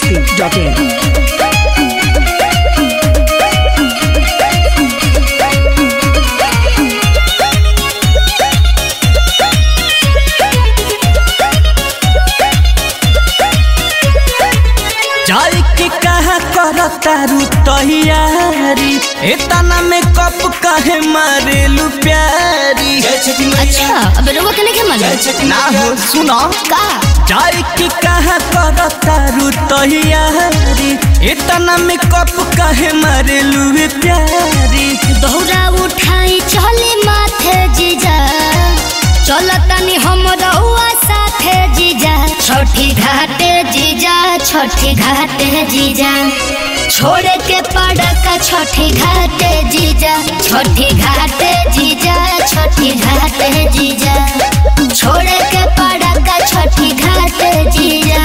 biharmasti.in जाए के कहा कर तारू तैयारी एतना में कप काहे मारेलू प्यारी अच्छा अब रउआ के नहीं मालूम ना हो सुनो का जाए के कहा कर तारू तैयारी एतना में कप काहे मारेलू प्यारी दौरा उठाई चले माथे जीजा चल तनी हम रउआ साथे जीजा छठी घाटे जीजा छठी घाटे जीजा छोड़े के पड़का छठी घाटे जीजा छठी घाटे जीजा छठी घाटे जीजा छोड़े के पड़का छठी घाटे जीजा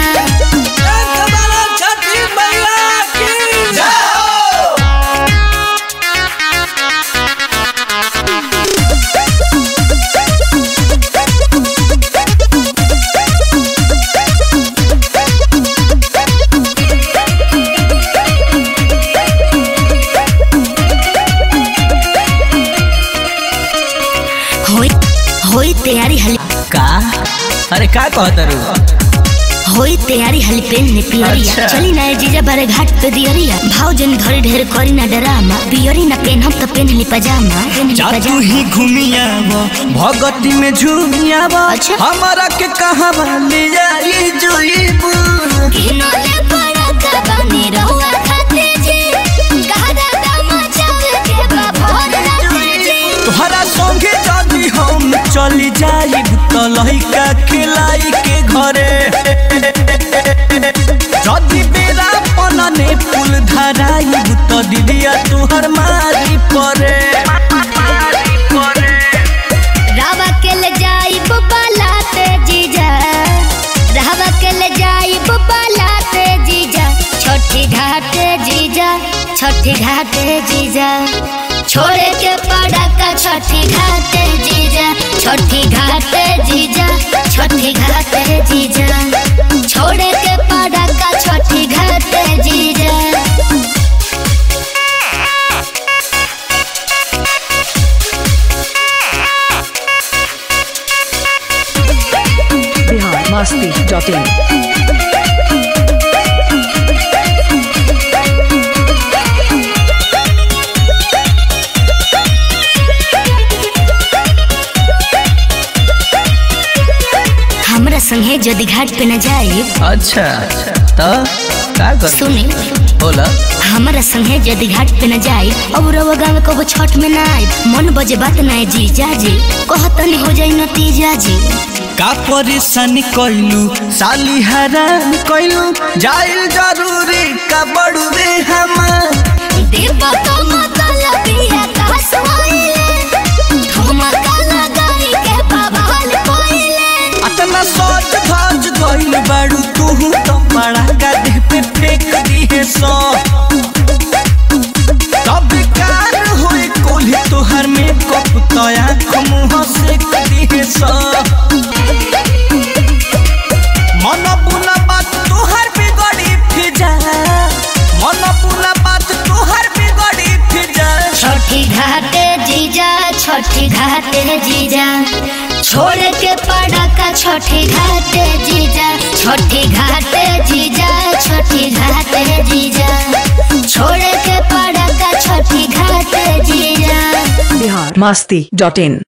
होई होई तैयारी हली का अरे का कहत रू होई तैयारी हली पेन ने पियरिया अच्छा। चली ना जीजा बारे घाट पे दियरिया भाव जन धरे ढेर करी ना डरामा पियरी ना पेन हम तो पेन ली पजामा पेन ली जा तू पजामा ही घूमियाव भगती में झूमियाव अच्छा। हमारा के कहा ले जाई जोईबू किनारे पड़ा का बनी रहुआ खाते जी गादा दामा चावल के बाभोर राते जी तोहरा संगे जदी हम चली जाई तो लइका खिलाई के घरे जदी बेरा पनने फूल धराई तो दीदिया तोहर मारी परे रावा के ले जाई बुबा लाते जीजा रावा के ले जाई बुबा लाते जीजा छोटी घाटे जीजा छोटी घाटे जीजा छोड़े के पड़ा का छोटी घाटे जीजा छोटी घाटे जीजा छोटी घाटे जीजा छोड़े के पड़ा का छोटी घाटे जीजा biharmasti.in हमरा संगे जदि घाट पे न जाए अच्छा तो का कर सुने बोला हमरा संगे जदि घाट पे न जाए अब रवा गाँव कबो छठ में ना आए मन बजे बात ना जी जाजी कहतनी हो जाई नतीजा जी का परेशानी कैलू साली हैरान कैलू जाइल जरूरी का बड़ू रे हमार देवा तो मतला पिया का सोइले धमाका लगाई के बवाल कोइले अतना सोच धज गइल बाड़ू तू तो बड़ा गधे पे फेंक दिए सो तब कार होई कोल्हे तोहर में कप तया मुँह से दिए सो मन बुना बात तोहर बिगड़ी फिजा मन बुना बात तोहर बिगड़ी फिजा छठी घाटे जीजा छठी घाटे जीजा छोड़ के पड़ा का छठी घाटे जीजा छठी घाटे जीजा छठी घाटे जीजा छोड़ के पड़ा का छठी घाटे जीजा biharmasti.in